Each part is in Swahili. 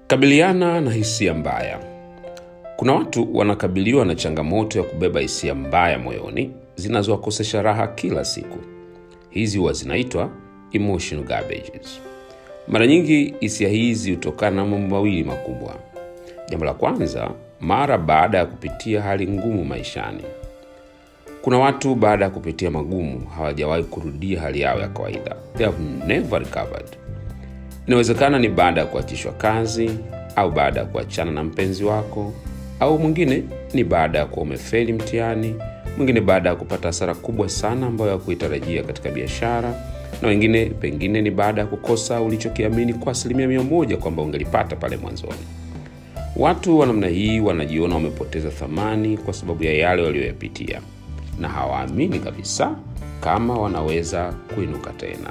Kabiliana na hisia mbaya. Kuna watu wanakabiliwa na changamoto ya kubeba hisia mbaya moyoni zinazowakosesha raha kila siku. Hizi huwa zinaitwa emotional garbages. Mara nyingi hisia hizi hutokana na mambo mawili makubwa. Jambo la kwanza, mara baada ya kupitia hali ngumu maishani. Kuna watu baada ya kupitia magumu hawajawahi kurudia hali yao ya kawaida. They have never recovered. Inawezekana ni baada ya kuachishwa kazi au baada ya kuachana na mpenzi wako, au mwingine ni baada ya kuwa umefeli mtihani, mwingine baada ya kupata hasara kubwa sana ambayo hakuitarajia katika biashara, na wengine pengine ni baada ya kukosa ulichokiamini kwa asilimia mia moja kwamba ungelipata pale mwanzoni. Watu wa namna hii wanajiona wamepoteza thamani kwa sababu ya yale waliyoyapitia, na hawaamini kabisa kama wanaweza kuinuka tena.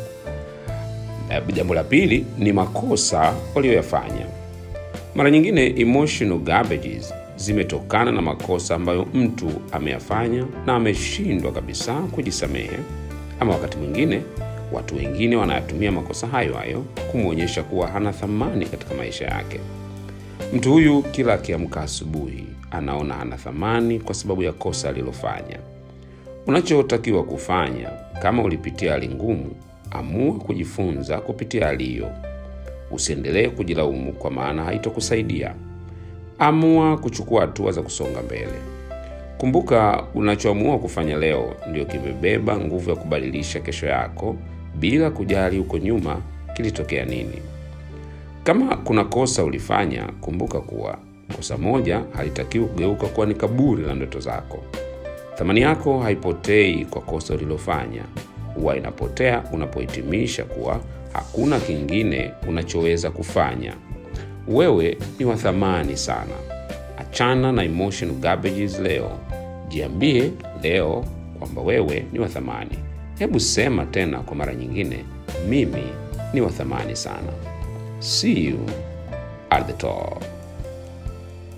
Eh, Jambo la pili ni makosa walioyafanya. Mara nyingine emotional garbages zimetokana na makosa ambayo mtu ameyafanya na ameshindwa kabisa kujisamehe, ama wakati mwingine watu wengine wanayatumia makosa hayo hayo kumwonyesha kuwa hana thamani katika maisha yake. Mtu huyu kila akiamka asubuhi anaona hana thamani kwa sababu ya kosa alilofanya. Unachotakiwa kufanya kama ulipitia hali ngumu, amua kujifunza kupitia hali hiyo. Usiendelee kujilaumu kwa maana haitokusaidia. Amua kuchukua hatua za kusonga mbele. Kumbuka, unachoamua kufanya leo ndio kimebeba nguvu ya kubadilisha kesho yako, bila kujali huko nyuma kilitokea nini. Kama kuna kosa ulifanya, kumbuka kuwa kosa moja halitakiwi kugeuka kuwa ni kaburi la ndoto zako. Thamani yako haipotei kwa kosa ulilofanya, huwa inapotea unapohitimisha kuwa hakuna kingine unachoweza kufanya. Wewe ni wa thamani sana. Achana na emotional garbages leo. Jiambie leo kwamba wewe ni wa thamani. Hebu sema tena kwa mara nyingine, mimi ni wa thamani sana. See you at the top.